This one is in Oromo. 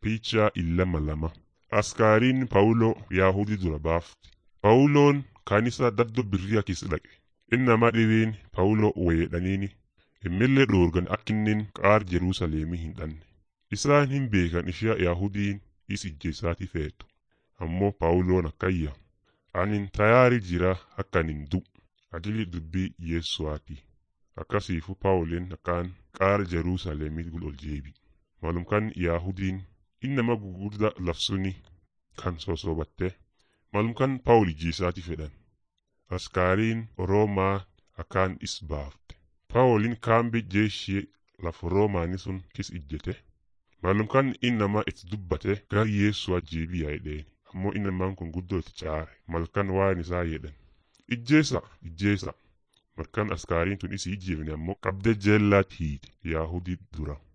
Picha illama lama. Askaariin Pawuloo Yaahudii dura baafti. Pawuloon kanisa daddo birriya keessa dhaqe. Inni nama dhibeen Pawuloo weedhaniini. Immillee dhoorgan akkinnin qaar Jerusalemii hin dhanne. Isaan hin beekan ishee Yaahudiin is ijjeessaati feetu. Ammoo Pawuloon akkayya. Anin tayaari jira akkanin du. Adili dubbii Yesuwaati. Akkasiifu Pawuleen akkaan qaar Jerusalemii gul ol jeebi. Malumkan Yaahudiin innama gugurda lafsuni kan sosobatte malumkan Pawul ijjeessaati fedhan. Askaariin Roomaa akkaan is baafte. Pawulin kaambi jeeshii lafa Roomaani sun kis ijjete. Malumkan innama itti dubbate gar Yesuwa jeebiyaa jedheen. Ammoo innamaan kun guddoo itti caare. Malkan waan isaa jedhan. Ijjeessa ijjeessa. Malkan askaariin tun isii ijjeefne ammoo qabde jeellaatti hiite Yaahudii dura.